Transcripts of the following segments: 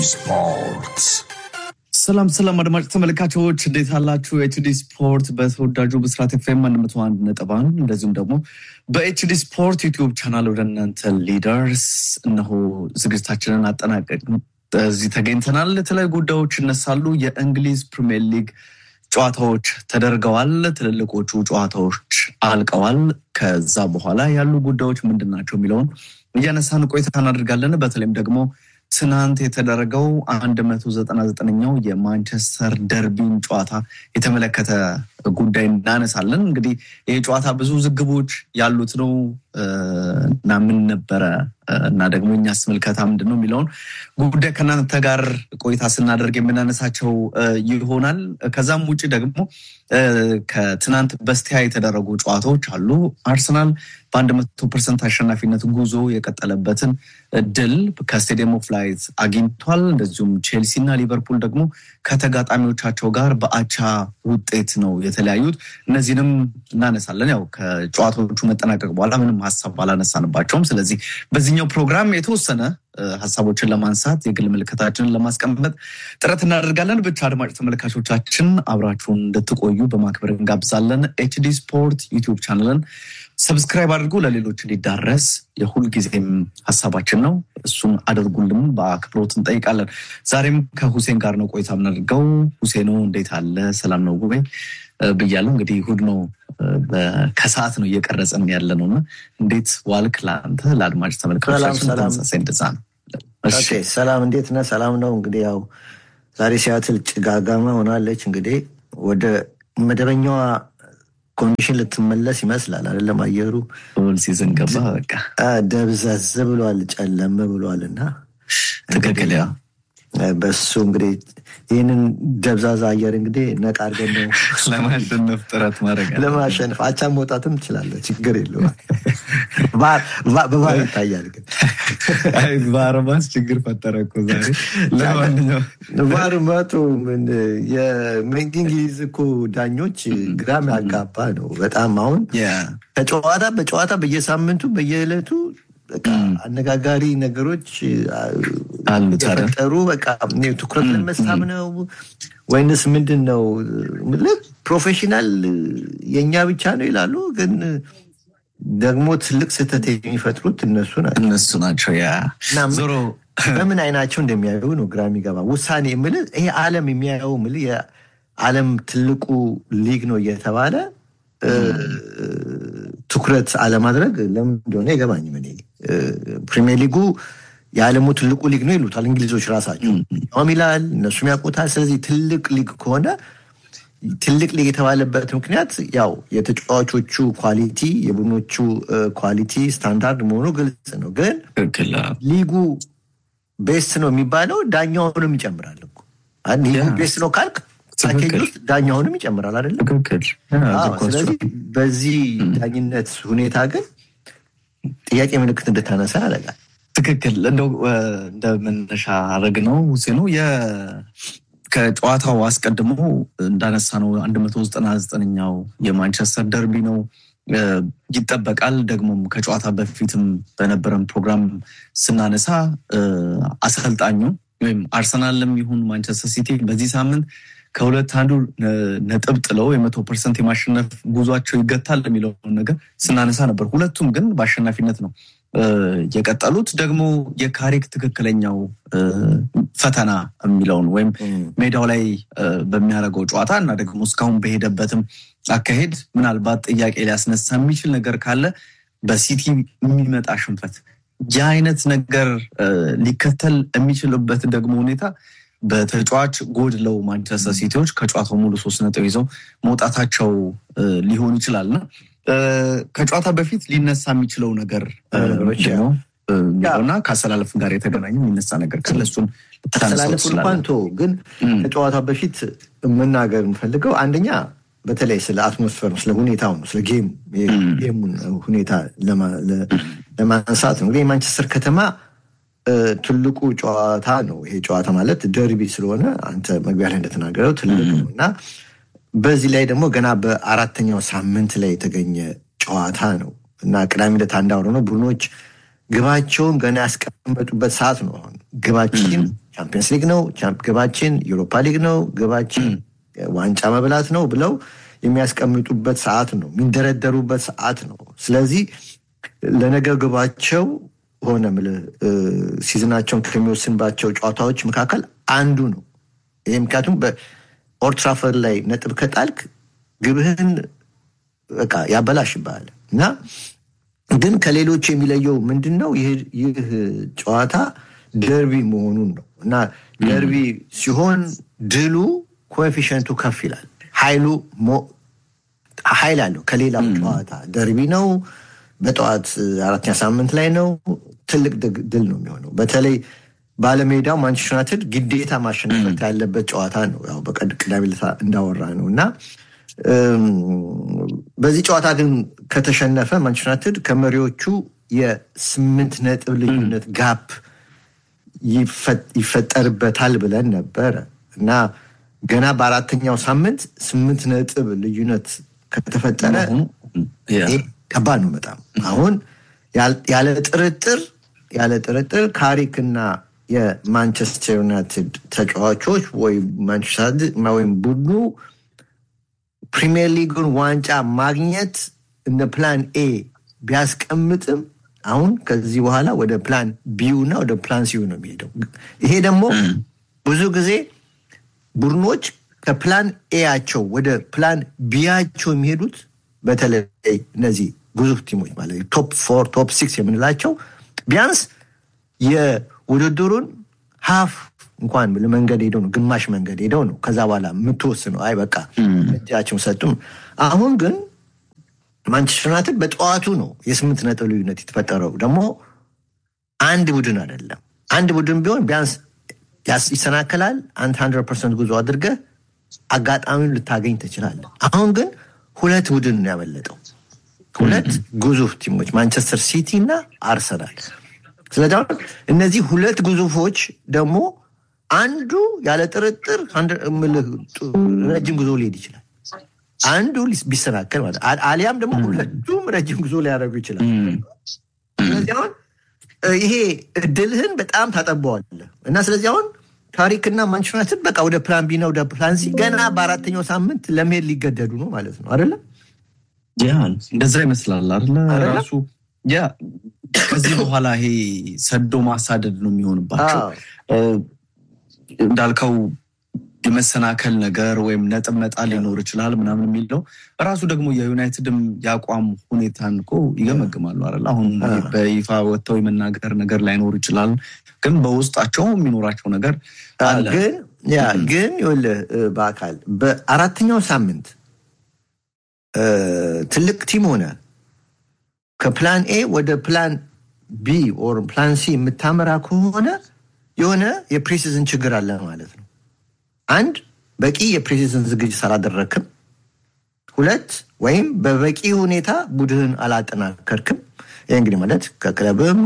ስፖርት ሰላም ሰላም አድማጭ ተመልካቾች እንዴት አላችሁ? ኤችዲ ስፖርት በተወዳጁ ብስራት ኤፍኤም አንድ መቶ አንድ ነጥብ አንድ እንደዚሁም ደግሞ በኤችዲ ስፖርት ዩቲዩብ ቻናል ወደ እናንተ ሊደርስ እነሆ ዝግጅታችንን አጠናቀቅን። እዚህ ተገኝተናል። የተለያዩ ጉዳዮች ይነሳሉ። የእንግሊዝ ፕሪሚየር ሊግ ጨዋታዎች ተደርገዋል። ትልልቆቹ ጨዋታዎች አልቀዋል። ከዛ በኋላ ያሉ ጉዳዮች ምንድን ናቸው የሚለውን እያነሳን ቆይታ እናደርጋለን። በተለይም ደግሞ ትናንት የተደረገው አንድ መቶ ዘጠና ዘጠነኛው የማንቸስተር ደርቢን ጨዋታ የተመለከተ ጉዳይ እናነሳለን። እንግዲህ ይህ ጨዋታ ብዙ ዝግቦች ያሉት ነው እና ምን ነበረ እና ደግሞ እኛስ ምልከታ ምንድን ነው የሚለውን ጉዳይ ከእናንተ ጋር ቆይታ ስናደርግ የምናነሳቸው ይሆናል። ከዛም ውጭ ደግሞ ከትናንት በስቲያ የተደረጉ ጨዋታዎች አሉ። አርሰናል በአንድ መቶ ፐርሰንት አሸናፊነት ጉዞ የቀጠለበትን ድል ከስቴዲየም ኦፍ ላይት አግኝቷል። እንደዚሁም ቼልሲ እና ሊቨርፑል ደግሞ ከተጋጣሚዎቻቸው ጋር በአቻ ውጤት ነው የተለያዩት። እነዚህንም እናነሳለን። ያው ከጨዋታዎቹ መጠናቀቅ በኋላ ምንም ሀሳብ አላነሳንባቸውም። ስለዚህ በዚህኛው ፕሮግራም የተወሰነ ሀሳቦችን ለማንሳት የግል ምልከታችንን ለማስቀመጥ ጥረት እናደርጋለን። ብቻ አድማጭ ተመልካቾቻችን አብራችሁን እንድትቆዩ በማክበር እንጋብዛለን። ኤችዲ ስፖርት ዩቲዩብ ቻናልን ሰብስክራይብ አድርጎ ለሌሎች እንዲዳረስ የሁል ጊዜም ሀሳባችን ነው። እሱን አድርጉልን በአክብሮት እንጠይቃለን። ዛሬም ከሁሴን ጋር ነው ቆይታ የምናደርገው። ሁሴኖ እንዴት አለ? ሰላም ነው ጉባኤ ብያለሁ። እንግዲህ እሑድ ነው፣ ከሰዓት ነው እየቀረጽን ያለ ነው እና እንዴት ዋልክ? ለአንተ ለአድማጭ ተመልካቾቻችን ተመሳሳይ እንደዛ ነው። ሰላም እንዴት ነህ? ሰላም ነው። እንግዲህ ያው ዛሬ ሲያትል ጭጋጋማ ሆናለች። እንግዲህ ወደ መደበኛዋ ኮንዲሽን ልትመለስ ይመስላል። አይደለም አየሩ ል ሲዝን ገባ በቃ ደብዘዝ ብሏል፣ ጨለም ብሏል እና ትክክል ያ በሱ እንግዲህ ይህንን ደብዛዛ አየር እንግዲህ ነቃ አድርገን ነው ለማሸነፍ ጥረት ማድረግ ለማሸነፍ አቻ መውጣትም ትችላለህ። ችግር የለውም። በባህር ይታያል። ግን በአረባስ ችግር ፈጠረ እኮ ዛሬ። ለማንኛውም ባህር መጡ የእንግሊዝ እኮ ዳኞች ግራም ያጋባ ነው በጣም አሁን ከጨዋታ በጨዋታ በየሳምንቱ በየዕለቱ አነጋጋሪ ነገሮች የፈጠሩ በቃ ትኩረት ለመሳብ ነው ወይንስ ምንድን ነው? ፕሮፌሽናል የእኛ ብቻ ነው ይላሉ፣ ግን ደግሞ ትልቅ ስህተት የሚፈጥሩት እነሱ ናቸው እነሱ ናቸው። ያ ዞሮ በምን አይናቸው እንደሚያዩ ነው ግራ የሚገባ ውሳኔ የምልህ ይሄ ዓለም የሚያየው የምልህ የዓለም ትልቁ ሊግ ነው እየተባለ ትኩረት አለማድረግ ለምን እንደሆነ አይገባኝም። እኔ ፕሪሚየር ሊጉ የዓለሙ ትልቁ ሊግ ነው ይሉታል እንግሊዞች ራሳቸው ያውም ይላል እነሱም ያውቁታል። ስለዚህ ትልቅ ሊግ ከሆነ ትልቅ ሊግ የተባለበት ምክንያት ያው የተጫዋቾቹ ኳሊቲ የቡድኖቹ ኳሊቲ ስታንዳርድ መሆኑ ግልጽ ነው። ግን ሊጉ ቤስት ነው የሚባለው ዳኛውንም ይጨምራል እኮ ሊጉ ቤስት ነው ካልክ ፓኬጅ ውስጥ ዳኛውንም ይጨምራል አይደለም? ስለዚህ በዚህ ዳኝነት ሁኔታ ግን ጥያቄ ምልክት እንድታነሳ ያደርጋል። ትክክል። እንደው እንደ መነሻ አረግ ነው ሁሴኑ ከጨዋታው አስቀድሞ እንዳነሳ ነው አንድ መቶ ዘጠና ዘጠነኛው የማንቸስተር ደርቢ ነው ይጠበቃል። ደግሞም ከጨዋታ በፊትም በነበረን ፕሮግራም ስናነሳ አሰልጣኙ ወይም አርሰናልም ይሁን ማንቸስተር ሲቲ በዚህ ሳምንት ከሁለት አንዱ ነጥብ ጥለው የመቶ ፐርሰንት የማሸነፍ ጉዟቸው ይገታል የሚለውን ነገር ስናነሳ ነበር። ሁለቱም ግን በአሸናፊነት ነው የቀጠሉት። ደግሞ የካሪክ ትክክለኛው ፈተና የሚለውን ወይም ሜዳው ላይ በሚያደርገው ጨዋታ እና ደግሞ እስካሁን በሄደበትም አካሄድ ምናልባት ጥያቄ ሊያስነሳ የሚችል ነገር ካለ በሲቲ የሚመጣ ሽንፈት ያ አይነት ነገር ሊከተል የሚችልበት ደግሞ ሁኔታ በተጫዋች ጎድለው ማንቸስተር ሲቲዎች ከጨዋታው ሙሉ ሶስት ነጥብ ይዘው መውጣታቸው ሊሆን ይችላል እና ከጨዋታ በፊት ሊነሳ የሚችለው ነገር ነው እና ከአሰላለፍ ጋር የተገናኘ የሚነሳ ነገር ካለ እሱን አሰላለፍ እንኳን ቶ ግን ከጨዋታ በፊት መናገር የምፈልገው አንደኛ በተለይ ስለ አትሞስፌር ነው፣ ስለ ሁኔታው ነው፣ ስለ ጌሙን ሁኔታ ለማንሳት ነው። እንግዲህ የማንቸስተር ከተማ ትልቁ ጨዋታ ነው። ይሄ ጨዋታ ማለት ደርቢ ስለሆነ አንተ መግቢያ ላይ እንደተናገረው ትልቅ ነው እና በዚህ ላይ ደግሞ ገና በአራተኛው ሳምንት ላይ የተገኘ ጨዋታ ነው እና ቅዳሜ ዕለት አንድ አውሮ ነው ቡድኖች ግባቸውን ገና ያስቀመጡበት ሰዓት ነው። አሁን ግባችን ቻምፒየንስ ሊግ ነው ግባችን፣ ዩሮፓ ሊግ ነው ግባችን፣ ዋንጫ መብላት ነው ብለው የሚያስቀምጡበት ሰዓት ነው፣ የሚንደረደሩበት ሰዓት ነው። ስለዚህ ለነገ ግባቸው ሆነ ሲዝናቸውን ከሚወስንባቸው ጨዋታዎች መካከል አንዱ ነው። ይህ ምክንያቱም በኦልድ ትራፈርድ ላይ ነጥብ ከጣልክ ግብህን በቃ ያበላሽብሃል እና ግን ከሌሎች የሚለየው ምንድን ነው? ይህ ጨዋታ ደርቢ መሆኑን ነው እና ደርቢ ሲሆን ድሉ ኮኤፊሽንቱ ከፍ ይላል። ኃይሉ ኃይል አለው ከሌላው ጨዋታ ደርቢ ነው። በጠዋት አራተኛ ሳምንት ላይ ነው። ትልቅ ድል ነው የሚሆነው። በተለይ ባለሜዳው ማንቸስተር ዩናይትድ ግዴታ ማሸነፍ ያለበት ጨዋታ ነው። ያው በቅዳሜ ዕለት እንዳወራ ነው እና በዚህ ጨዋታ ግን ከተሸነፈ ማንቸስተር ዩናይትድ ከመሪዎቹ የስምንት ነጥብ ልዩነት ጋፕ ይፈጠርበታል ብለን ነበረ እና ገና በአራተኛው ሳምንት ስምንት ነጥብ ልዩነት ከተፈጠረ ከባድ ነው በጣም አሁን ያለ ጥርጥር ያለ ጥርጥር ካሪክና የማንቸስተር ዩናይትድ ተጫዋቾች ወይም ማንቸስተር ወይም ቡድኑ ፕሪሚየር ሊጉን ዋንጫ ማግኘት እንደ ፕላን ኤ ቢያስቀምጥም አሁን ከዚህ በኋላ ወደ ፕላን ቢዩ እና ወደ ፕላን ሲዩ ነው የሚሄደው። ይሄ ደግሞ ብዙ ጊዜ ቡድኖች ከፕላን ኤያቸው ወደ ፕላን ቢያቸው የሚሄዱት በተለይ እነዚህ ግዙፍ ቲሞች ማለት ቶፕ ፎር ቶፕ ሲክስ የምንላቸው ቢያንስ የውድድሩን ሀፍ እንኳን መንገድ ሄደው ነው ግማሽ መንገድ ሄደው ነው ከዛ በኋላ የምትወስነው። አይ በቃ እጃቸውን ሰጡም። አሁን ግን ማንቸስተር ዩናይትድ በጠዋቱ ነው የስምንት ነጥብ ልዩነት የተፈጠረው። ደግሞ አንድ ቡድን አይደለም። አንድ ቡድን ቢሆን ቢያንስ ይሰናከላል። አንድ ሀንድረድ ፐርሰንት ጉዞ አድርገህ አጋጣሚውን ልታገኝ ትችላለህ። አሁን ግን ሁለት ቡድን ነው ያመለጠው። ሁለት ግዙፍ ቲሞች ማንቸስተር ሲቲ እና አርሰናል። ስለዚህ አሁን እነዚህ ሁለት ግዙፎች ደግሞ አንዱ ያለ ጥርጥር ረጅም ጉዞ ሊሄድ ይችላል። አንዱ ቢሰናከል ማለት አሊያም ደግሞ ሁለቱም ረጅም ጉዞ ሊያደርጉ ይችላል። ስለዚህ አሁን ይሄ እድልህን በጣም ታጠበዋለህ እና ስለዚህ አሁን ታሪክና ማንቸስተር ዩናይትድ በቃ ወደ ፕላን ቢ እና ወደ ፕላን ሲ ገና በአራተኛው ሳምንት ለመሄድ ሊገደዱ ነው ማለት ነው አይደለም? ያ እንደዛ ይመስላል አይደለ? ራሱ ያ ከዚህ በኋላ ይሄ ሰዶ ማሳደድ ነው የሚሆንባቸው። እንዳልከው የመሰናከል ነገር ወይም ነጥብ መጣል ሊኖር ይችላል ምናምን የሚለው ራሱ ደግሞ የዩናይትድም የአቋም ሁኔታን እኮ ይገመግማሉ አይደል? አሁን በይፋ ወጥተው የመናገር ነገር ላይኖር ይችላል፣ ግን በውስጣቸው የሚኖራቸው ነገር አለ። ግን ያ ግን ይኸውልህ በአካል በአራተኛው ሳምንት ትልቅ ቲም ሆነ ከፕላን ኤ ወደ ፕላን ቢ ኦር ፕላን ሲ የምታመራ ከሆነ የሆነ የፕሬሲዝን ችግር አለ ማለት ነው። አንድ በቂ የፕሬሲዝን ዝግጅት አላደረክም። ሁለት ወይም በበቂ ሁኔታ ቡድንን አላጠናከርክም። ይህ እንግዲህ ማለት ከክለብም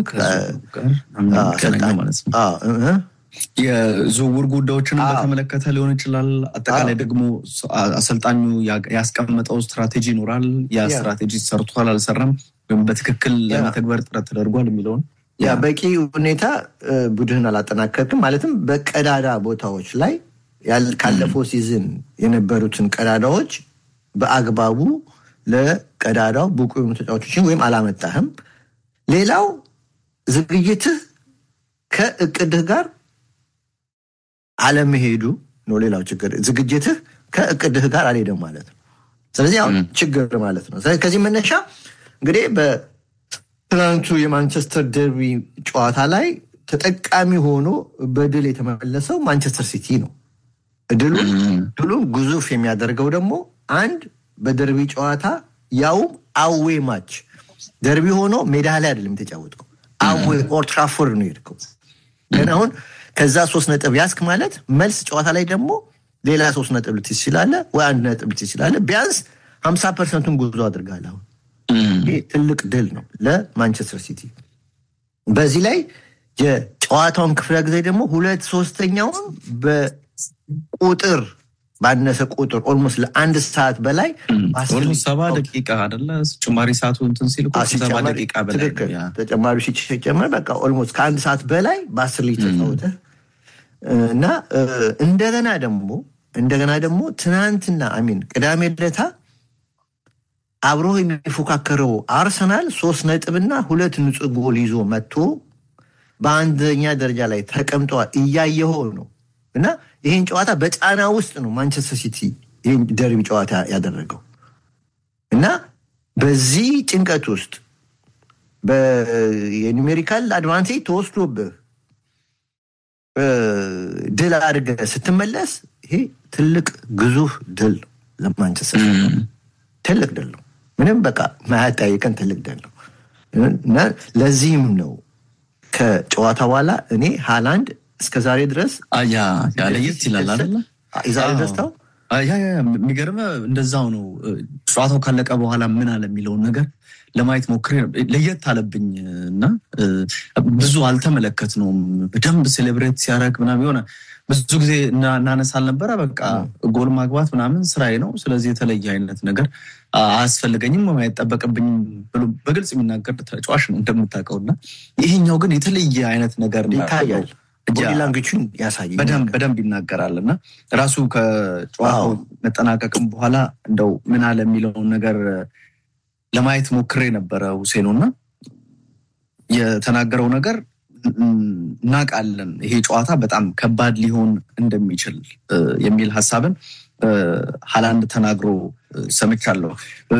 የዝውውር ጉዳዮችን በተመለከተ ሊሆን ይችላል። አጠቃላይ ደግሞ አሰልጣኙ ያስቀመጠው ስትራቴጂ ይኖራል። ያ ስትራቴጂ ሰርቷል አልሰራም፣ ወይም በትክክል ለመተግበር ጥረት ተደርጓል የሚለውን ያ በቂ ሁኔታ ቡድንን አላጠናከርክም ማለትም በቀዳዳ ቦታዎች ላይ ካለፈው ሲዝን የነበሩትን ቀዳዳዎች በአግባቡ ለቀዳዳው ብቁ የሆኑ ተጫዋቾችን ወይም አላመጣህም። ሌላው ዝግጅትህ ከእቅድህ ጋር አለመሄዱ ነው። ሌላው ችግር ዝግጅትህ ከእቅድህ ጋር አልሄደም ማለት ነው። ስለዚህ አሁን ችግር ማለት ነው። ከዚህ መነሻ እንግዲህ በትናንቱ የማንቸስተር ደርቢ ጨዋታ ላይ ተጠቃሚ ሆኖ በድል የተመለሰው ማንቸስተር ሲቲ ነው። ድሉን ግዙፍ የሚያደርገው ደግሞ አንድ በደርቢ ጨዋታ ያውም አዌ ማች ደርቢ ሆኖ ሜዳ ላይ አይደለም የተጫወትከው፣ አዌ ኦልድ ትራፎርድ ነው የሄድከው። ግን አሁን ከዛ ሶስት ነጥብ ያስክ ማለት መልስ ጨዋታ ላይ ደግሞ ሌላ ሶስት ነጥብ ልትይዝ ትችላለህ፣ ወይ አንድ ነጥብ ልትይዝ ትችላለህ። ቢያንስ ሀምሳ ፐርሰንቱን ጉዞ አድርጋለህ። አሁን ይህ ትልቅ ድል ነው ለማንቸስተር ሲቲ። በዚህ ላይ የጨዋታውን ክፍለ ጊዜ ደግሞ ሁለት ሶስተኛውን በቁጥር ባነሰ ቁጥር ኦልሞስት ለአንድ ሰዓት በላይ ሰባ ደቂቃ አይደለ ጭማሪ ሰዓቱ እንትን ሲል ሰባ ደቂቃ በላይ ተጨማሪ ሲጨመር በቃ ኦልሞስት ከአንድ ሰዓት በላይ በአስር ሊግ ተጫወተህ እና እንደገና ደግሞ እንደገና ደግሞ ትናንትና አሚን ቅዳሜ ዕለታ አብሮ የሚፎካከረው አርሰናል ሶስት ነጥብና ሁለት ንጹህ ጎል ይዞ መጥቶ በአንደኛ ደረጃ ላይ ተቀምጠዋል። እያየኸው ነው። እና ይህን ጨዋታ በጫና ውስጥ ነው ማንቸስተር ሲቲ ይህን ደርቢ ጨዋታ ያደረገው እና በዚህ ጭንቀት ውስጥ የኒሜሪካል አድቫንቴጅ ተወስዶብህ ድል አድርገህ ስትመለስ ይሄ ትልቅ ግዙፍ ድል ነው ለማንቸስተር ትልቅ ድል ነው። ምንም በቃ ማያጠያይቀን ትልቅ ድል ነው እና ለዚህም ነው ከጨዋታ በኋላ እኔ ሃላንድ እስከ ዛሬ ድረስ ለየት ይላል አይደለ? የዛሬ ደስታው የሚገርመ እንደዛው ነው። ጨዋታው ካለቀ በኋላ ምን አለ የሚለውን ነገር ለማየት ሞክሬ ለየት አለብኝ እና ብዙ አልተመለከትነውም። በደንብ ሴሌብሬት ሲያደርግ ምናምን የሆነ ብዙ ጊዜ እናነሳል ነበረ። በቃ ጎል ማግባት ምናምን ስራዬ ነው፣ ስለዚህ የተለየ አይነት ነገር አያስፈልገኝም ወይም አይጠበቅብኝም ብሎ በግልጽ የሚናገር ተጫዋች ነው እንደምታውቀው። እና ይሄኛው ግን የተለየ አይነት ነገር ይታያል። ቦዲላንግቹን ያሳያል። በደንብ ይናገራል እና ራሱ ከጨዋታው መጠናቀቅም በኋላ እንደው ምን አለ የሚለውን ነገር ለማየት ሞክሬ ነበረ ሁሴኑ እና የተናገረው ነገር እናውቃለን ይሄ ጨዋታ በጣም ከባድ ሊሆን እንደሚችል የሚል ሀሳብን ሃላንድ ተናግሮ ሰምቻለሁ።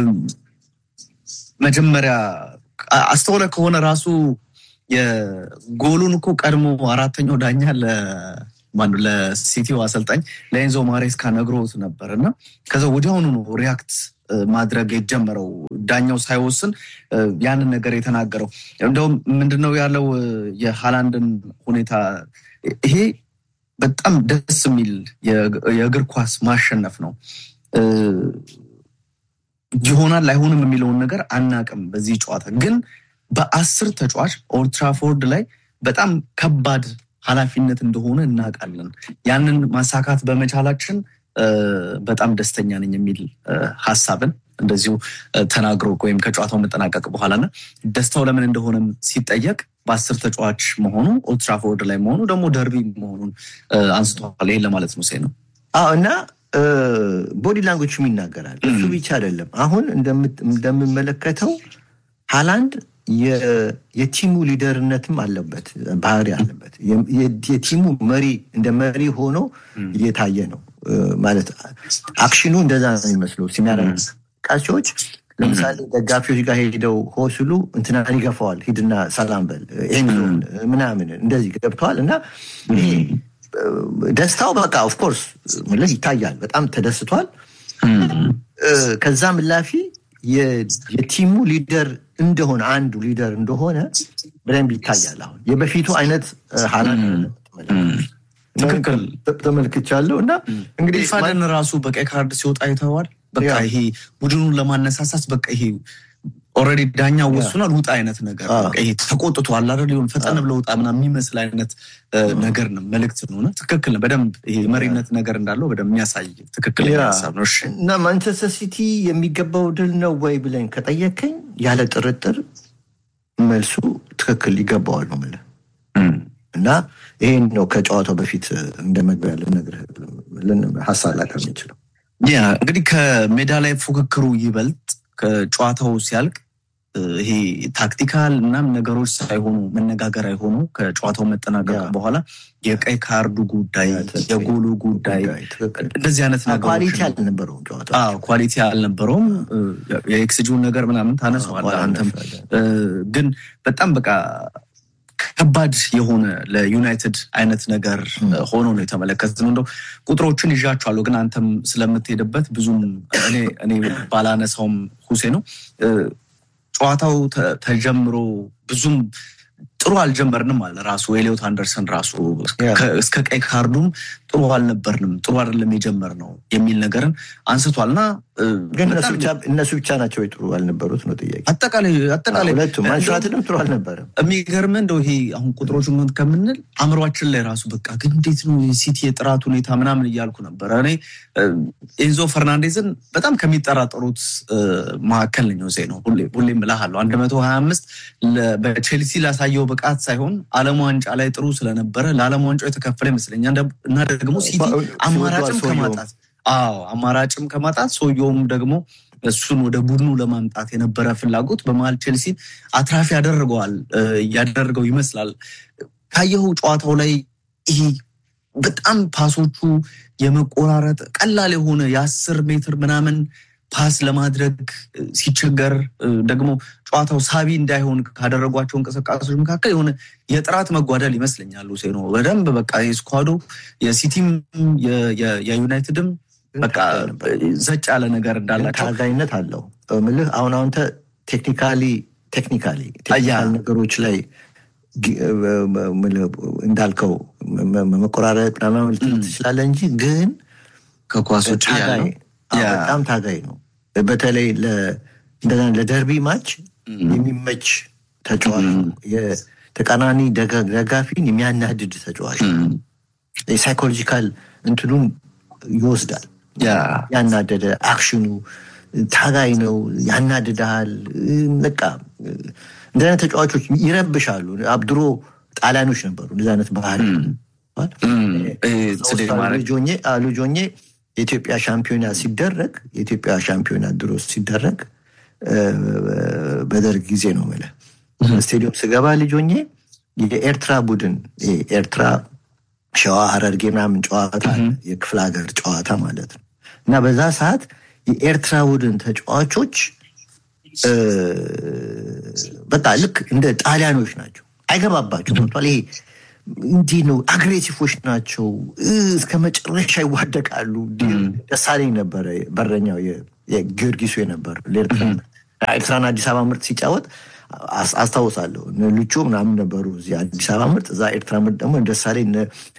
መጀመሪያ አስተውለ ከሆነ ራሱ የጎሉን እኮ ቀድሞ አራተኛው ዳኛ ለማነው ለሲቲው አሰልጣኝ ለኤንዞ ማሬስካ ነግሮት ነበር እና ከዛ ወዲያውኑ ነው ሪያክት ማድረግ የጀመረው ዳኛው ሳይወስን ያንን ነገር የተናገረው። እንደውም ምንድነው ያለው የሃላንድን ሁኔታ ይሄ በጣም ደስ የሚል የእግር ኳስ ማሸነፍ ነው። ይሆናል አይሆንም የሚለውን ነገር አናቅም። በዚህ ጨዋታ ግን በአስር ተጫዋች ኦልትራፎርድ ላይ በጣም ከባድ ኃላፊነት እንደሆነ እናውቃለን። ያንን ማሳካት በመቻላችን በጣም ደስተኛ ነኝ የሚል ሀሳብን እንደዚሁ ተናግሮ ወይም ከጨዋታው መጠናቀቅ በኋላና ደስታው ለምን እንደሆነም ሲጠየቅ በአስር ተጫዋች መሆኑ ኦልትራፎርድ ላይ መሆኑ ደግሞ ደርቢ መሆኑን አንስተዋል። ይሄን ለማለት ነው ነው እና ቦዲ ላንጉጅም ይናገራል። እሱ ብቻ አይደለም። አሁን እንደምመለከተው ሃላንድ የቲሙ ሊደርነትም አለበት፣ ባህሪ አለበት። የቲሙ መሪ እንደ መሪ ሆኖ እየታየ ነው ማለት አክሽኑ እንደዛ ነው የሚመስለው የሚያደርግ እንቅስቃሴዎች ለምሳሌ ደጋፊዎች ጋር ሄደው ሆ ሲሉ እንትናን ይገፋዋል፣ ሂድና ሰላም በል ኤንዞን ምናምን እንደዚህ ገብተዋል እና ደስታው በቃ ኦፍኮርስ ምልህ ይታያል። በጣም ተደስቷል። ከዛ ምላፊ የቲሙ ሊደር እንደሆነ አንዱ ሊደር እንደሆነ በደንብ ይታያል። አሁን የበፊቱ አይነት ሀላን ትክክል ተመልክቻለሁ እና እንግዲህ ፋደን ራሱ በቀይ ካርድ ሲወጣ አይተዋል። በቃ ይሄ ቡድኑን ለማነሳሳት በቃ ይሄ ኦልሬዲ ዳኛ ወስኗል ውጣ አይነት ነገር ይሄ ተቆጥቷል አይደል ሊሆን ፈጠን ብለው ውጣ ምናምን የሚመስል አይነት ነገር ነው መልእክት ነው። ትክክል ነው። በደንብ ይሄ መሪነት ነገር እንዳለው በደንብ የሚያሳይ ትክክል ሀሳብ ነው። እና ማንቸስተር ሲቲ የሚገባው ድል ነው ወይ ብለን ከጠየከኝ ያለ ጥርጥር መልሱ ትክክል ይገባዋል ነው የምልህ እና ይሄን ነው ከጨዋታው በፊት እንደ መግቢያ ልነግርህ ሀሳብ ላቀርብ የምችለው። ያ እንግዲህ ከሜዳ ላይ ፉክክሩ ይበልጥ ከጨዋታው ሲያልቅ ይሄ ታክቲካል ምናምን ነገሮች ሳይሆኑ መነጋገር አይሆኑ ከጨዋታው መጠናቀቅ በኋላ የቀይ ካርዱ ጉዳይ፣ የጎሉ ጉዳይ እንደዚህ አይነት ኳሊቲ አልነበረውም ጨዋታ ኳሊቲ አልነበረውም። የኤክስጂውን ነገር ምናምን ታነሰዋለህ አንተም ግን በጣም በቃ ከባድ የሆነ ለዩናይትድ አይነት ነገር ሆኖ ነው የተመለከትነው። እንደው ቁጥሮችን ይዣቸዋለሁ ግን አንተም ስለምትሄድበት ብዙም እኔ ባላነሳውም ሁሴ ነው ጨዋታው ተጀምሮ ብዙም ጥሩ አልጀመርንም አለ ራሱ ኤሊዮት አንደርሰን ራሱ እስከ ቀይ ካርዱም ጥሩ አልነበርንም፣ ጥሩ አይደለም የጀመርነው የሚል ነገርን አንስቷል እና ግን እነሱ ብቻ ናቸው ጥሩ አልነበሩት ነው ጥያቄ። አጠቃላይ አጠቃላይ ሁለቱም ማንሸራትንም ጥሩ አልነበረም። የሚገርም እንደው ይሄ አሁን ቁጥሮች ምን ከምንል አእምሯችን ላይ ራሱ በቃ ግን እንዴት ነው ሲቲ የጥራት ሁኔታ ምናምን እያልኩ ነበረ። እኔ ኤንዞ ፈርናንዴዝን በጣም ከሚጠራጠሩት መካከል ነኝ ዜ ነው ሁሌም እልሃለሁ አንድ መቶ ሀያ አምስት በቼልሲ ላሳየው ብቃት ሳይሆን ዓለም ዋንጫ ላይ ጥሩ ስለነበረ ለዓለም ዋንጫው የተከፈለ ይመስለኛል እና ደግሞ ሲቲ አማራጭም ከማጣት አዎ አማራጭም ከማጣት ሰውየውም ደግሞ እሱን ወደ ቡድኑ ለማምጣት የነበረ ፍላጎት በመሀል ቼልሲ አትራፊ ያደርገዋል እያደረገው ይመስላል። ካየኸው ጨዋታው ላይ ይሄ በጣም ፓሶቹ የመቆራረጥ ቀላል የሆነ የአስር ሜትር ምናምን ፓስ ለማድረግ ሲቸገር ደግሞ ጨዋታው ሳቢ እንዳይሆን ካደረጓቸው እንቅስቃሴዎች መካከል የሆነ የጥራት መጓደል ይመስለኛል። ሁሴኖ በደንብ በቃ የስኳዶ የሲቲም የዩናይትድም በቃ ዘጭ ያለ ነገር እንዳላቸው ታዛኝነት አለው ምልህ አሁን አሁን ቴክኒካሊ ቴክኒካሊ ቴክኒካል ነገሮች ላይ እንዳልከው መቆራረጥ ምናምን ትችላለህ እንጂ ግን ከኳስ ውጭ በጣም ታጋይ ነው። በተለይ ለደርቢ ማች የሚመች ተጫዋች የተቃራኒ ደጋፊን የሚያናድድ ተጫዋች የሳይኮሎጂካል እንትኑን ይወስዳል። ያናደደ አክሽኑ ታጋይ ነው፣ ያናድድሃል። በቃ እንደ አይነት ተጫዋቾች ይረብሻሉ። አብድሮ ጣሊያኖች ነበሩ እንደዚህ አይነት ባህል ልጆኜ የኢትዮጵያ ሻምፒዮና ሲደረግ የኢትዮጵያ ሻምፒዮና ድሮ ሲደረግ በደርግ ጊዜ ነው የምልህ ስቴዲየም ስገባ ልጆኜ የኤርትራ ቡድን ኤርትራ ሸዋ ሀረርጌ ምናምን ጨዋታ የክፍለ ሀገር ጨዋታ ማለት ነው እና በዛ ሰዓት የኤርትራ ቡድን ተጫዋቾች በቃ ልክ እንደ ጣሊያኖች ናቸው። አይገባባቸው መጥቷል። ይሄ እንዲህ ነው። አግሬሲፎች ናቸው። እስከ መጨረሻ ይዋደቃሉ። ደሳለኝ ነበረ በረኛው የጊዮርጊሱ የነበረ ኤርትራን አዲስ አበባ ምርጥ ሲጫወት አስታውሳለሁ። ልቾ ምናምን ነበሩ እዚህ አዲስ አበባ ምርጥ፣ እዛ ኤርትራ ምርጥ ደግሞ ደሳለኝ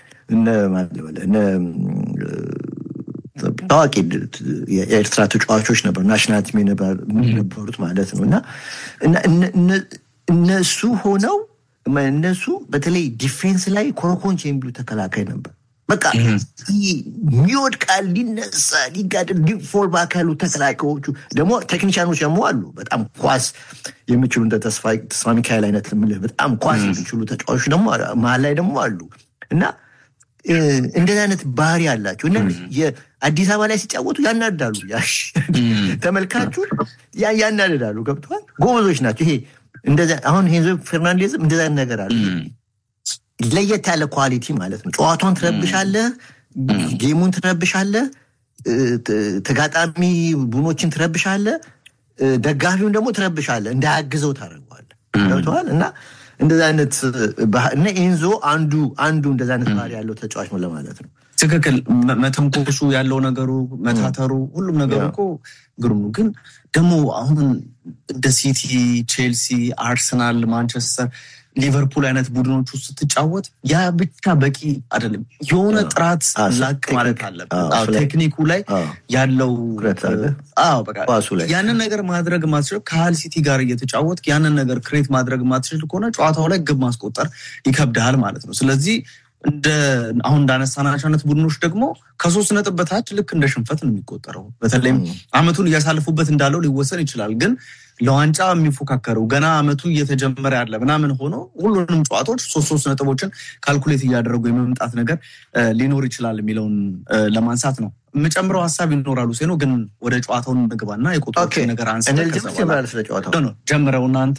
ታዋቂ የኤርትራ ተጫዋቾች ነበሩ። ናሽናል ቲም ነበሩት ማለት ነው እና እነሱ ሆነው እነሱ በተለይ ዲፌንስ ላይ ኮረኮንች የሚሉ ተከላካይ ነበር። በቃ ይወድቃል፣ ሊነሳ፣ ሊጋደል ዲፎል ባክ ያሉ ተከላካዮቹ ደግሞ ቴክኒሽያኖች ደግሞ አሉ። በጣም ኳስ የሚችሉ እንደ ተስፋ ሚካኤል አይነት ምልህ በጣም ኳስ የሚችሉ ተጫዋቾች ደግሞ መሀል ላይ ደግሞ አሉ እና እንደዚህ አይነት ባህሪ አላቸው እና የአዲስ አበባ ላይ ሲጫወቱ ያናዳሉ። ተመልካቹን ያናድዳሉ። ገብተዋል። ጎበዞች ናቸው። ይሄ አሁን ሄንዞ ፈርናንዴዝም እንደዚ አይነት ነገር አለ። ለየት ያለ ኳሊቲ ማለት ነው። ጨዋታውን ትረብሻለህ፣ ጌሙን ትረብሻለህ፣ ተጋጣሚ ቡኖችን ትረብሻለህ፣ ደጋፊውን ደግሞ ትረብሻለህ፣ እንዳያግዘው ታደርገዋለህ። ገብተዋል እና እንደዚ አይነት እና ኤንዞ አንዱ አንዱ እንደዚ አይነት ባህሪ ያለው ተጫዋች ነው ለማለት ነው። ትክክል። መተንኮሱ ያለው ነገሩ መታተሩ፣ ሁሉም ነገሩ እኮ ግሩም ነው። ግን ደግሞ አሁን እንደ ሲቲ፣ ቼልሲ፣ አርሰናል፣ ማንቸስተር ሊቨርፑል አይነት ቡድኖች ውስጥ ስትጫወት ያ ብቻ በቂ አይደለም። የሆነ ጥራት ላቅ ማለት አለበት። ቴክኒኩ ላይ ያለው ያንን ነገር ማድረግ ማትችል ከሃል ሲቲ ጋር እየተጫወት ያንን ነገር ክሬት ማድረግ ማትችል ከሆነ ጨዋታው ላይ ግብ ማስቆጠር ይከብድሃል ማለት ነው። ስለዚህ እንደ አሁን እንዳነሳናቸው አይነት ቡድኖች ደግሞ ከሶስት ነጥብ በታች ልክ እንደ ሽንፈት ነው የሚቆጠረው። በተለይም አመቱን እያሳልፉበት እንዳለው ሊወሰን ይችላል ግን ለዋንጫ የሚፎካከረው ገና አመቱ እየተጀመረ ያለ ምናምን ሆኖ ሁሉንም ጨዋታዎች ሶስት ሶስት ነጥቦችን ካልኩሌት እያደረጉ የመምጣት ነገር ሊኖር ይችላል የሚለውን ለማንሳት ነው። የምጨምረው ሀሳብ ይኖራሉ ሴኖ ግን ወደ ጨዋታውን ምግባና የቁጥሮች ነገር አንስተን ጀምረው እናንተ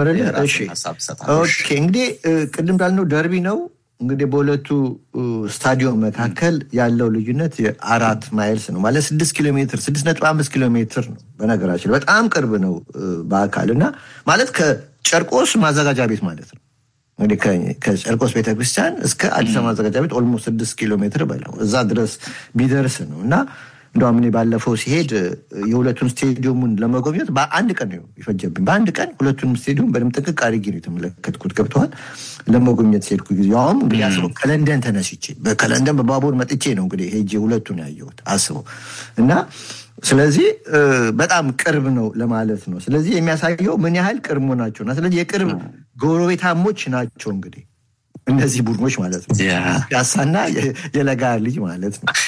እንግዲህ ቅድም እንዳልነው ደርቢ ነው። እንግዲህ በሁለቱ ስታዲየም መካከል ያለው ልዩነት የአራት ማይልስ ነው ማለት ስድስት ኪሎ ሜትር ስድስት ነጥብ አምስት ኪሎ ሜትር ነው። በነገራችን በጣም ቅርብ ነው በአካል እና ማለት ከጨርቆስ ማዘጋጃ ቤት ማለት ነው። እንግዲህ ከጨርቆስ ቤተክርስቲያን እስከ አዲስ አበባ ማዘጋጃ ቤት ኦልሞስት ስድስት ኪሎ ሜትር በለው እዛ ድረስ ቢደርስ ነው እና እንደውም እኔ ባለፈው ሲሄድ የሁለቱን ስቴዲየሙን ለመጎብኘት በአንድ ቀን ነው የፈጀብኝ። በአንድ ቀን ሁለቱንም ስቴዲየም በደምብ ጥንቅቅ አድርጌ ነው የተመለከትኩት። ገብተዋል። ለመጎብኘት ሲሄድኩ ጊዜ ያውም እንግዲህ አስበው ከለንደን ተነስቼ ከለንደን በባቡር መጥቼ ነው እንግዲህ ሄጄ ሁለቱን ያየሁት አስበው እና ስለዚህ በጣም ቅርብ ነው ለማለት ነው። ስለዚህ የሚያሳየው ምን ያህል ቅርብ መሆናቸውና ስለዚህ የቅርብ ጎረቤታሞች ናቸው እንግዲህ እነዚህ ቡድኖች ማለት ነው። ያሳና የለጋ ልጅ ማለት ነው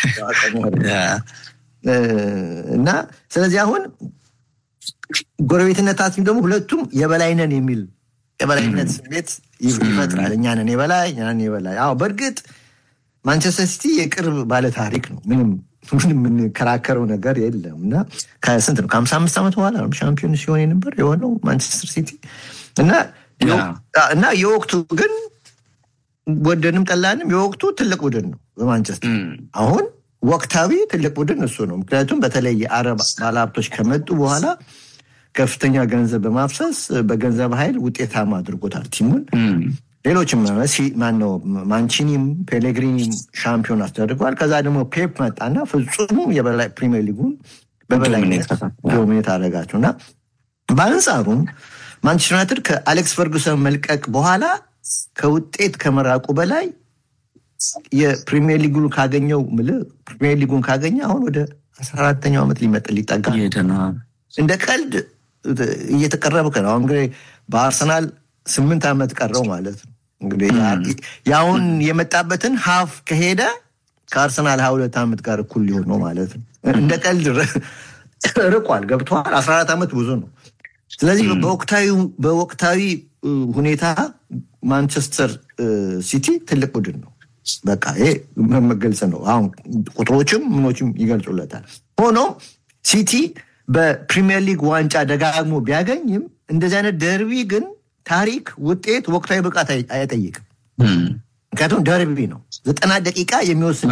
እና ስለዚህ አሁን ጎረቤትነታችን ደግሞ ሁለቱም የበላይነን የሚል የበላይነት ስሜት ይፈጥራል። እኛንን የበላይ እኛንን የበላይ። አዎ በእርግጥ ማንቸስተር ሲቲ የቅርብ ባለ ታሪክ ነው። ምንም ምንም የምንከራከረው ነገር የለም እና ከስንት ነው ከሀምሳ አምስት ዓመት በኋላ ነው ሻምፒዮን ሲሆን የነበር የሆነው ማንቸስተር ሲቲ እና እና የወቅቱ ግን ወደንም ጠላንም የወቅቱ ትልቅ ቡድን ነው በማንቸስተር አሁን ወቅታዊ ትልቅ ቡድን እሱ ነው። ምክንያቱም በተለይ የአረብ ባለሀብቶች ከመጡ በኋላ ከፍተኛ ገንዘብ በማፍሰስ በገንዘብ ኃይል ውጤታማ አድርጎታል ቲሙን። ሌሎችም ማነው ማንቺኒም ፔሌግሪኒም ሻምፒዮን አስደርገዋል። ከዛ ደግሞ ፔፕ መጣና ፍጹም የበላይ ፕሪሚየር ሊጉን በበላይነት ዶሚኔት አደረጋቸው እና በአንጻሩም ማንቸስተር ዩናይትድ ከአሌክስ ፈርጉሰን መልቀቅ በኋላ ከውጤት ከመራቁ በላይ የፕሪሚየር ሊጉን ካገኘው ምልህ ፕሪሚየር ሊጉን ካገኘ አሁን ወደ አስራ አራተኛው ዓመት ሊመጥ ሊጠጋ እንደ ቀልድ እየተቀረበ ነው። አሁን እንግዲህ በአርሰናል ስምንት ዓመት ቀረው ማለት ነው። እንግዲህ የአሁን የመጣበትን ሀፍ ከሄደ ከአርሰናል ሀያ ሁለት ዓመት ጋር እኩል ሊሆን ነው ማለት ነው። እንደ ቀልድ ርቋል፣ ገብተዋል። አስራ አራት ዓመት ብዙ ነው። ስለዚህ በወቅታዊ ሁኔታ ማንቸስተር ሲቲ ትልቅ ቡድን ነው። በቃ ይሄ መገልጽ ነው። አሁን ቁጥሮችም ምኖችም ይገልጹለታል። ሆኖም ሲቲ በፕሪሚየር ሊግ ዋንጫ ደጋግሞ ቢያገኝም እንደዚህ አይነት ደርቢ ግን ታሪክ፣ ውጤት፣ ወቅታዊ ብቃት አይጠይቅም። ምክንያቱም ደርቢ ነው። ዘጠና ደቂቃ የሚወስድ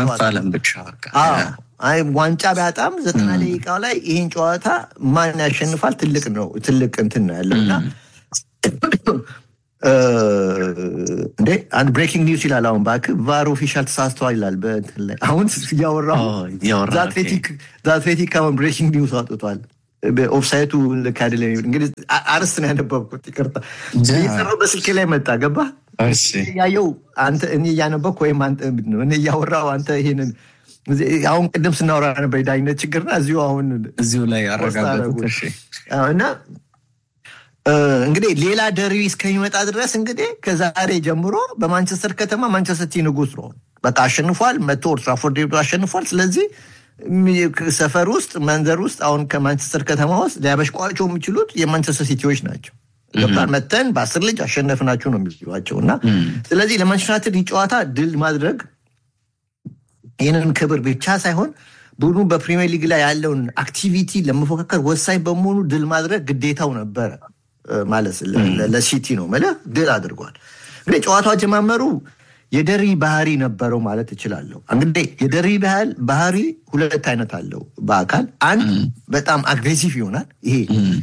ዋንጫ ቢያጣም ዘጠና ደቂቃው ላይ ይህን ጨዋታ ማን ያሸንፋል ትልቅ ነው ትልቅ እንትን ነው ያለው እና እንዴ አንድ ብሬኪንግ ኒውስ ይላል። አሁን እባክህ ቫር ኦፊሻል ተሳስተዋል ይላል። በእንትን ላይ አሁን እያወራሁ አትሌቲክ አሁን ብሬኪንግ ኒውስ አውጥቷል። ኦፍሳይቱ ልክ አይደለም። እንግዲህ አርስት ነው ያነበብኩት፣ ይቅርታ የሰራው በስልኬ ላይ መጣ። ገባ ያየው አንተ እኔ እያነበብኩ ወይም እኔ እያወራሁ አንተ ይሄንን አሁን ቅድም ስናወራ ነበር የዳኝነት ችግርና እዚሁ አሁን እዚሁ ላይ አረጋገጡት እና እንግዲህ ሌላ ደርቢ እስከሚመጣ ድረስ እንግዲህ ከዛሬ ጀምሮ በማንቸስተር ከተማ ማንቸስተር ሲቲ ንጉስ ነው። በቃ አሸንፏል። መቶ ኦልድ ትራፎርድ ሄዶ አሸንፏል። ስለዚህ ሰፈር ውስጥ መንዘር ውስጥ አሁን ከማንቸስተር ከተማ ውስጥ ሊያበሽቋቸው የሚችሉት የማንቸስተር ሲቲዎች ናቸው። ገብቷል። መተን በአስር ልጅ አሸነፍናችሁ ነው የሚሏቸው እና ስለዚህ ለማንቸስተር ዩናይትድ ጨዋታ ድል ማድረግ ይህንን ክብር ብቻ ሳይሆን ቡድኑ በፕሪሚየር ሊግ ላይ ያለውን አክቲቪቲ ለመፎካከር ወሳኝ በመሆኑ ድል ማድረግ ግዴታው ነበረ ማለት ለሲቲ ነው ማለት ድል አድርጓል። እንግዲህ ጨዋታው አጀማመሩ የደሪ ባህሪ ነበረው ማለት እችላለሁ። እንግዲህ የደሪ ባህሪ ሁለት አይነት አለው በአካል አንድ በጣም አግሬሲቭ ይሆናል። ይሄ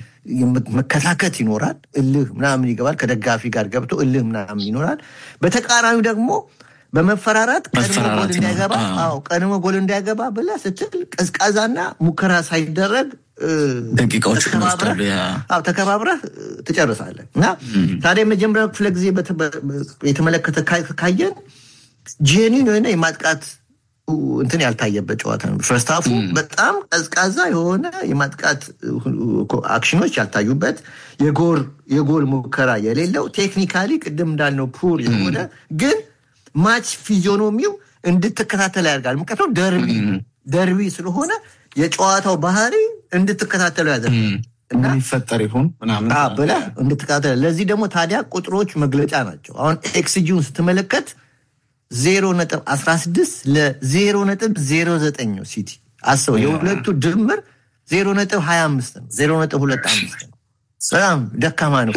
መከታከት ይኖራል። እልህ ምናምን ይገባል። ከደጋፊ ጋር ገብቶ እልህ ምናምን ይኖራል። በተቃራኒው ደግሞ በመፈራራት ቀድሞ ጎል እንዳይገባ ቀድሞ ጎል እንዳይገባ ብለህ ስትል ቀዝቃዛና ሙከራ ሳይደረግ ደቂቃዎች ተከባብረህ ትጨርሳለህ እና ታዲያ የመጀመሪያው ክፍለ ጊዜ የተመለከተ ካየን ጄኒን የሆነ የማጥቃት እንትን ያልታየበት ጨዋታ ነው። ፈርስታፉ በጣም ቀዝቃዛ የሆነ የማጥቃት አክሽኖች ያልታዩበት የጎል ሙከራ የሌለው ቴክኒካሊ ቅድም እንዳልነው ፑር የሆነ ግን ማች ፊዚዮኖሚው እንድትከታተል ያደርጋል። ምክንያቱም ደርቢ ደርቢ ስለሆነ የጨዋታው ባህሪ እንድትከታተሉ ያደርጋል። ምን ይፈጠር ይሆን ብለህ እንድትከታተል። ለዚህ ደግሞ ታዲያ ቁጥሮች መግለጫ ናቸው። አሁን ኤክስጂውን ስትመለከት ዜሮ ነጥብ አስራ ስድስት ለዜሮ ነጥብ ዜሮ ዘጠኝ ነው ሲቲ አስበው። የሁለቱ ድምር ዜሮ ነጥብ ሀያ አምስት ነው። ዜሮ ነጥብ ሁለት አምስት ነው። በጣም ደካማ ነው።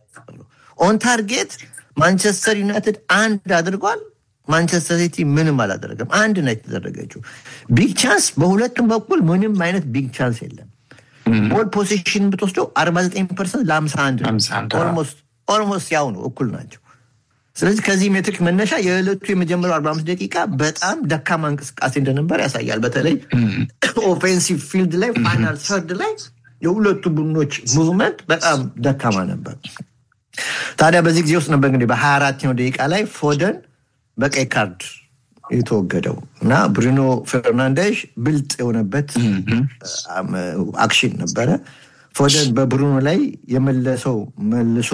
ኦን ታርጌት ማንቸስተር ዩናይትድ አንድ አድርጓል። ማንቸስተር ሲቲ ምንም አላደረገም። አንድ ነው የተደረገችው። ቢግ ቻንስ በሁለቱም በኩል ምንም አይነት ቢግ ቻንስ የለም። ቦል ፖዚሽን ብትወስደው አርባ ዘጠኝ ፐርሰንት ለአምሳ አንድ ኦልሞስት ያው ነው፣ እኩል ናቸው። ስለዚህ ከዚህ ሜትሪክ መነሻ የዕለቱ የመጀመሪያው አርባ አምስት ደቂቃ በጣም ደካማ እንቅስቃሴ እንደነበር ያሳያል። በተለይ ኦፌንሲቭ ፊልድ ላይ ፋይናል ሰርድ ላይ የሁለቱ ቡድኖች ሙቭመንት በጣም ደካማ ነበር። ታዲያ በዚህ ጊዜ ውስጥ ነበር እንግዲህ በሀያ አራተኛው ደቂቃ ላይ ፎደን በቀይ ካርድ የተወገደው እና ብሩኖ ፈርናንዴሽ ብልጥ የሆነበት አክሽን ነበረ። ፎደን በብሩኖ ላይ የመለሰው መልሶ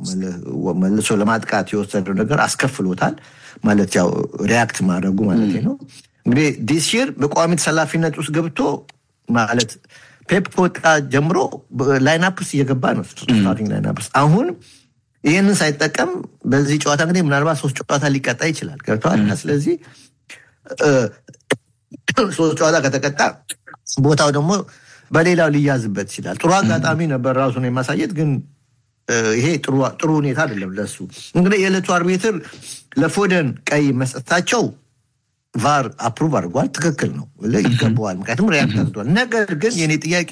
መልሶ ለማጥቃት የወሰደው ነገር አስከፍሎታል። ማለት ያው ሪያክት ማድረጉ ማለት ነው። እንግዲህ ዲስር በቋሚ ተሰላፊነት ውስጥ ገብቶ ማለት ፔፕ ከወጣ ጀምሮ ላይናፕስ እየገባ ነው። ስታርቲንግ ላይናፕስ አሁን ይህንን ሳይጠቀም በዚህ ጨዋታ እንግዲህ ምናልባት ሶስት ጨዋታ ሊቀጣ ይችላል። ገብተዋል። ስለዚህ ሶስት ጨዋታ ከተቀጣ ቦታው ደግሞ በሌላው ሊያዝበት ይችላል። ጥሩ አጋጣሚ ነበር ራሱን የማሳየት ግን ይሄ ጥሩ ሁኔታ አይደለም ለሱ። እንግዲህ የዕለቱ አርቢትር ለፎደን ቀይ መስጠታቸው ቫር አፕሩቭ አድርጓል። ትክክል ነው፣ ይገባዋል። ምክንያቱም ሪያክት አድርጓል። ነገር ግን የኔ ጥያቄ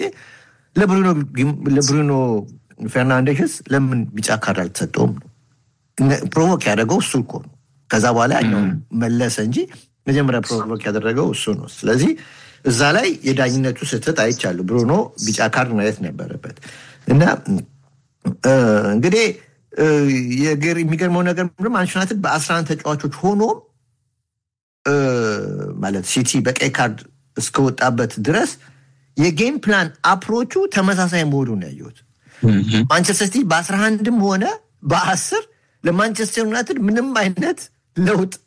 ለብሩኖ ፌርናንዴሽስ ለምን ቢጫ ካርድ አልተሰጠውም ነው። ፕሮቮክ ያደረገው እሱ እኮ ነው። ከዛ በኋላ ያኛውን መለሰ እንጂ መጀመሪያ ፕሮቮክ ያደረገው እሱ ነው። ስለዚህ እዛ ላይ የዳኝነቱ ስህተት አይቻሉ። ብሩኖ ቢጫ ካርድ ማየት ነበረበት እና እንግዲህ የሚገርመው ነገር ማንቸስተር ዩናይትድ በአስራ አንድ ተጫዋቾች ሆኖም ማለት ሲቲ በቀይ ካርድ እስከወጣበት ድረስ የጌም ፕላን አፕሮቹ ተመሳሳይ መሆኑን ያየሁት። ማንቸስተር ሲቲ በአስራ አንድም ሆነ በአስር ለማንቸስተር ዩናይትድ ምንም አይነት ለውጥ